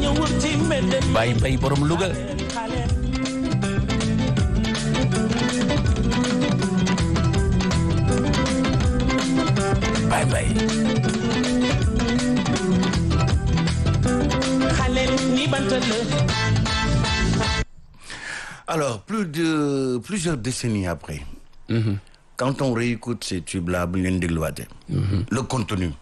Baye Mbaye borom Louga Baye Mbaye Alors, plus de plusieurs décennies après, quand on réécoute ces tubes-là, bu ñu leen dégluwaatee. le contenu.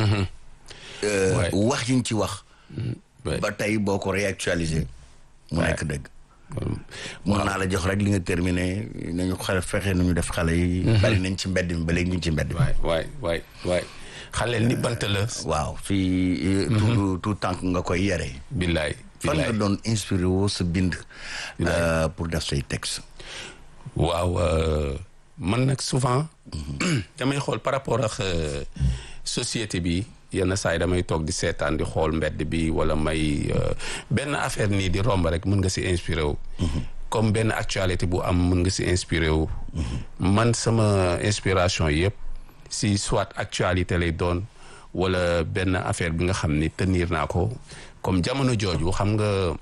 euh, Ouais. wax yi ñu ci wax. Ouais. ba tey boo ko réactualisé. mu Ouais. nekk dëgg. mun naa la jox rek li nga terminé nañu xale fexe nañu def xale yi. bari nañ ci mbedd mi ba léegi ñu ngi ci mbedd mi. waay waay waay waay xaleel ni bant la waaw fii. tout tout tànk nga koy yare. billaay fan nga billaay doon inspiré woo sa bind. euh, pour def say texte. waaw euh, man nag souvent damay xool par rapport ak euh, société bi yenn saa yi damay toog di seetaan di xool mbedd bi wala may euh, benn affaire nii di romb rek mën nga si inspiré wu comme benn actualité bu am mën nga si inspiré wu man sama inspiration yëpp si soit actualité lay doon wala benn affaire bi nga xam ni tenir naa ko comme jamono jooju xam nga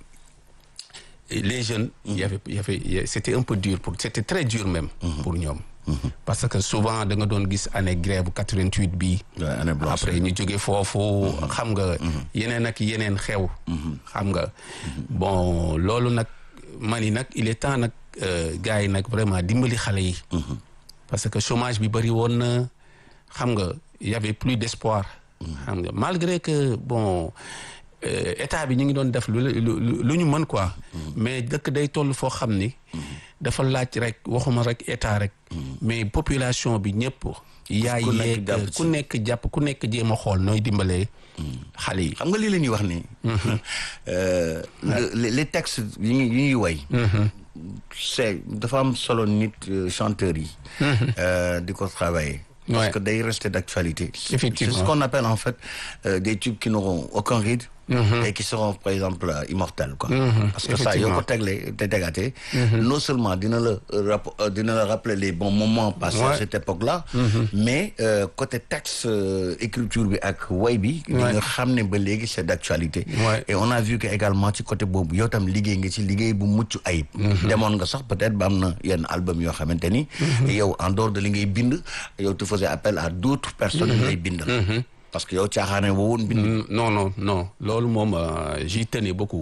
les jeunes il y avait il y avait il y a- c'était un peu dur pour c'était très dur même pour ñoom parce que souvent da nga doon gis année grève 88 bi Ouais, année blanche. après ñu jóge foofu xam nga yeneen ak yeneen xew xam nga bon loolu nag man yi nag il est temps nag euh, gars yi nag vraiment dimbali xale yi parce que chômage bi bëri woon na xam nga y avait plus d'espoir xam nga malgré que bon euh, état bi ñu ngi doon def lu lu lu ñu mën quoi mais dëkk day toll foo xam ni dafa laaj rek waxuma rek état rek mais population bi ñëpp yaay ku nekk yeeg jàpp ci. ku nekk jàpp ku nekk jéem a xool nooy dimbalee xale yi xam nga lii la ñuy wax ni euh, le- les les textes yi ñuy yi ñuy way c'est dafa am solo nit euh, chanteurs yi euh, di ko travailler parce Ouais. que day rester d'actualité Effectivement. c'est ce qu'on appelle en fait euh, des tubes qui n'auront aucun rythme et qui seront par exemple euh, immortels quoi parce que ça yoo ko tegle te tegaatee non seulement dina la rap- euh, dina la rappeler les bons moments passés à Ouais. cette époque-là mais euh, côté texte euh, écriture bi ak way bi di Ouais. nga xam ne ba léegi c'est d'actualité Ouais. et on a vu que également ci côté boobu yow tam liggéey nga ci liggéey bu mucc ayib demoon nga sax peut-être ba am na yenn album yoo xamante ni yow en dehors de li ngay bind yow tu faisais appel à d'autres personnes yu lay bindal parce que yow caaxaane woo woon bind Mm, non non non loolu moom euh, j'y tenais beaucoup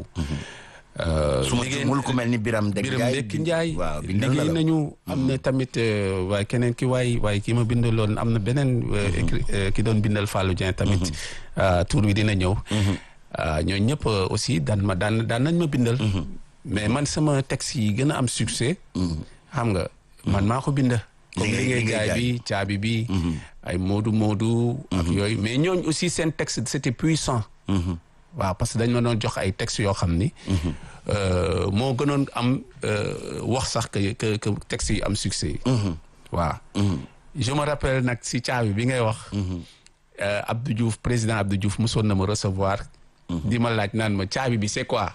Euh, su ma liggéey- jumul ku mel ni Biram Deg Biram Ndiaye Ndekki Njaay waaw bindal na liggéey la nañu am na tamit euh, waaye keneen ki waay waaye ki ma bindaloon am na beneen euh, écrit- euh, ki doon bindal Fallou Dieng tamit euh, tur wi dina ñëw Euh, ñooñu ñëpp euh, aussi daan ma daan daan nañ ma bindal mais man sama texte yi gën a am succès xam nga man maa ko bind comme Li ngay- li ngay li ngay jaay jaay. bi caabi bi ay moodu moodu ak yooyu mais ñooñ aussi seen texte c'était puissant waaw parce que dañ ma doon jox ay textes yoo xam ni euh, moo gënoon am euh, wax sax que que que textes yi am succès waaw je me rappelle nag si caabi bi ngay wax euh, Abdou Diouf président Abdou Diouf mosoon na ma recevoir di ma laaj naan ma caabi bi c'est quoi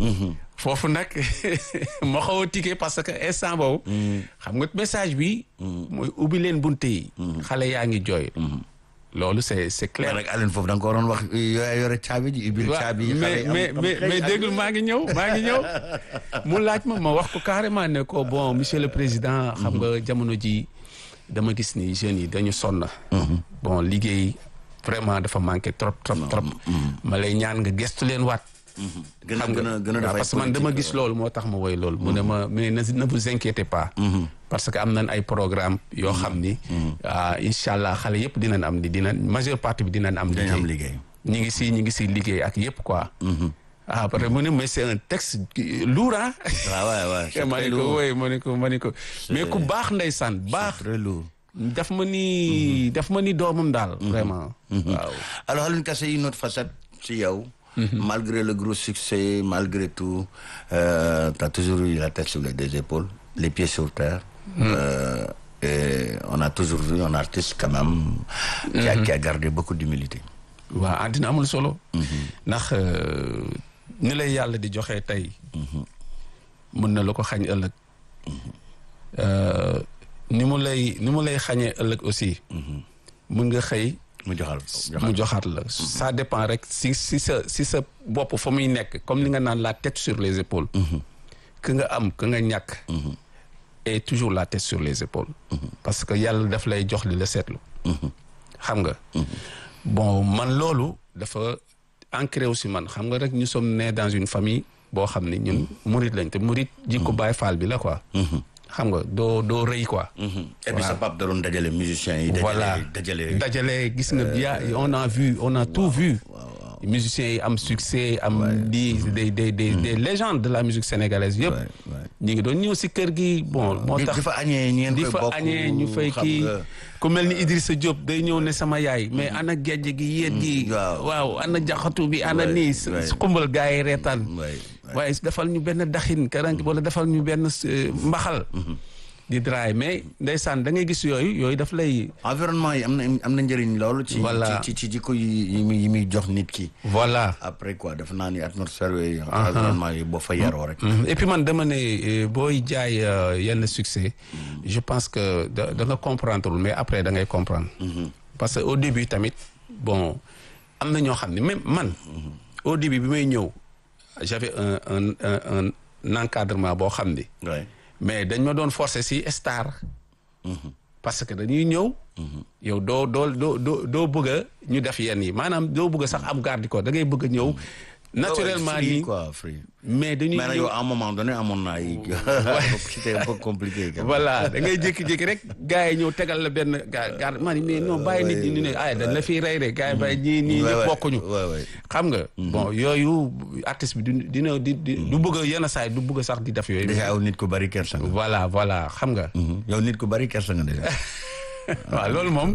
foofu nag ma xaw a tiqué parce que instant boobu xam nga message bi mooy ubbi leen bunte yi xale yaa ngi jooy loolu c'est c'est clair mais nag Aline foofu da nga ko waroon wax yore yore caabi ji ibil waaw caabi yi mais xale yi am- mais am mais xëy mais ak- déggul maa ngi ñëw maa ngi ñëw mu laaj ma ma wax ko carrément ne ko bon monsieur le président xam nga jamono ji dama gis ni jeunes yi dañu sonn bon liggéey vraiment dafa manqué trop trop trop ma lay ñaan nga gestu leen waat gën a xam gën nga a gën a waaw, dafay parce que man dama gis loolu moo tax ma woy loolu mu ne ma mais ne ne vous inquiétez pas parce que am nañ ay programme yoo xam ni ah incha allah xale yëpp dinañ am di dinañ majeure partie bi dinañ am dañu am liggéey liggéey ñi ngi si ñi ngi si liggéey ak yëpp quoi ah après mu ne mais c'est un texte qui- lourd ah waaw waaw waaw c'est ma très ne ko lourd. woy ma ne ko ma ne ko mais ku baax ndeysaan baax très lourd daf ma ni daf ma ni doomam daal vraiment waaw Alors, Alun Kassé, une autre facette, c'est Yao. Malgré le gros succès, malgré tout, euh, tu as toujours eu la tête sur les deux épaules, les pieds sur terre. Euh, et on a toujours vu un artiste quand même qui, a, qui a gardé beaucoup d'humilité. waaw àddina amul solo ndax euh, ni lay yàlla di joxe tey mën na la ko xañ ëllëg Euh, ni mu lay ni mu lay xañee ëllëg aussi mën nga xëy mu joxal mu joxaat la ça dépend rek si si sa si sa bopp fa muy nekk comme li nga naan la tête sur les épaules que nga am que nga ñàkk et toujours la tête sur les épaules parce que yàlla daf lay jox li la seetlu xam nga bon man loolu dafa ancré aussi man xam nga rek ñu sommes nés dans une famille boo xam ni ñun murit lañ te murit jikko Baay Faal bi la quoi xam nga doo doo rëy quoi et puis sa pap da doon dajale musiciens yi voilà dajale dajale gis nga ya on a vu on a tout vu musiciens yi am succès am di des des des des légendes de la musique sénégalaise yëpp ñi ngi doon ñëw si kër gi bon moo tax di fa añee ñeen di koy fa bokk añee ñu fay xam kii nga. ku mel ni Idrissa Diop day ñëw ne sama yaay mais ana gejj gi yéet gi waaw. waaw ana jaxatu bi ana Ouais, nii ouais. su xumbal gars yi reetaan Ouais, waaye defal ñu benn daxin karank wala defal ñu benn euh, mbaxal di draay mais ndeysaan da ngay gis yooyu yooyu daf lay environnement yi am na am na njëriñ loolu ci Voilà. ci ci jikko yi yi muy yi muy jox nit ki voilà après quoi dafa naa ni atmosphère yooyu environnement yi boo fa yaroo rek Mhm. et puis man dama ne euh, booy jaay euh, yenn succès je pense que da da nga comprendre mais après da ngay comprendre parce que au début tamit bon am na ñoo xam ne même man au début bi may ñëw j'avais un un un un encadrement boo xam ni ouais. mais dañ ma doon forcer si star parce que dañuy ñëw yow doo doo doo doo doo bëgg a ñu def yenn yi maanaam doo bëgg a sax am garde corps da ngay bëgg a ñëw naturellement free, nii quoi free mais dañuy mais nag ñëw yow à un moment donné amoon na ay c'était un peu compliqué quand même. voilà da ngay jékki-jékki rek gars yi ñëw tegal la benn ga garde man mais non bàyyi nit ñi ñu ne ay dañ la fiy rey de gars yi bàyyi ñii ñii Ouais, ñëpp ouais, bokkuñu ouais, ouais. xam nga bon yooyu artiste bi du dina di di du bëgg a yenn saa yi du bëgg a sax di def yooyu déjà yow nit ku bari kersa nga voilà voilà xam nga yow nit ku bari kersa nga déjà waaw loolu moom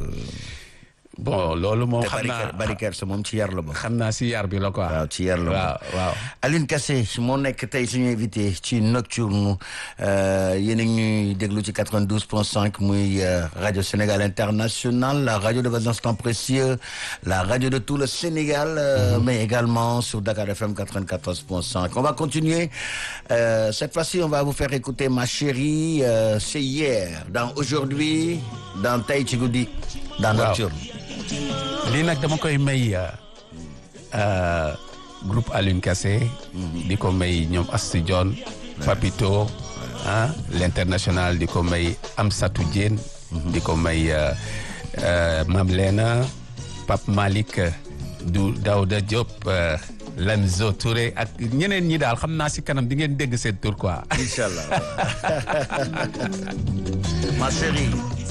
bon loolu moom te xam bari naa ker- bari kersa moom ci yar la bokk xam naa si yar bi la quoi waaw ci yar la waaw bokk waaw Aline Kassé moo nekk tey suñu invité ci Nocturne euh, yéen a ngi ñuy déglu ci 92.5 muy euh, radio Sénégal International la radio de vos instants précieux la radio de tout le Sénégal euh, mais également sur Dakar FM 94.5 on va continuer euh, cette fois-ci on va vous faire écouter ma chérie euh, c'est hier dans aujourd'hui dans Tay ci guddi dans Waaw. Nocturne lii nag dama koy may euh, euh, groupe Alioune Kassé di ko may ñoom Astou Dione Papito ah l'international di ko may Amsatou Diène di ko may euh, euh, Mam Lena Pape Malick du Daouda Diop euh, Lamzo Touré ak ñeneen ñi daal xam naa si kanam di ngeen dégg seen tur quoi Inch'Allah ma chérie